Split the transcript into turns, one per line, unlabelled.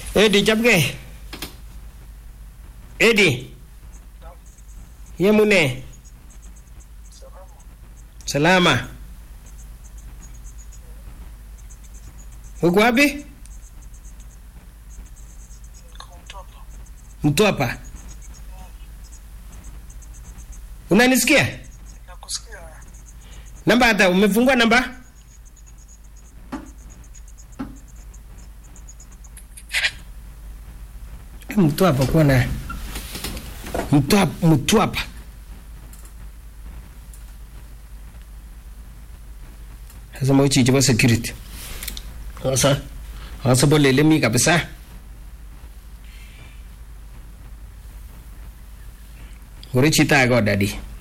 Edi chapke. Edi. Yemune. Salama. Uko wapi? Mtwapa. Unanisikia?
Nakusikia.
Namba hata umefungua namba? Mtwapa kuona Mtwapa, Mtwapa. Sasa mochi chapa security. Sasa sasa bolele mi kabisa. Ngore chita go daddy.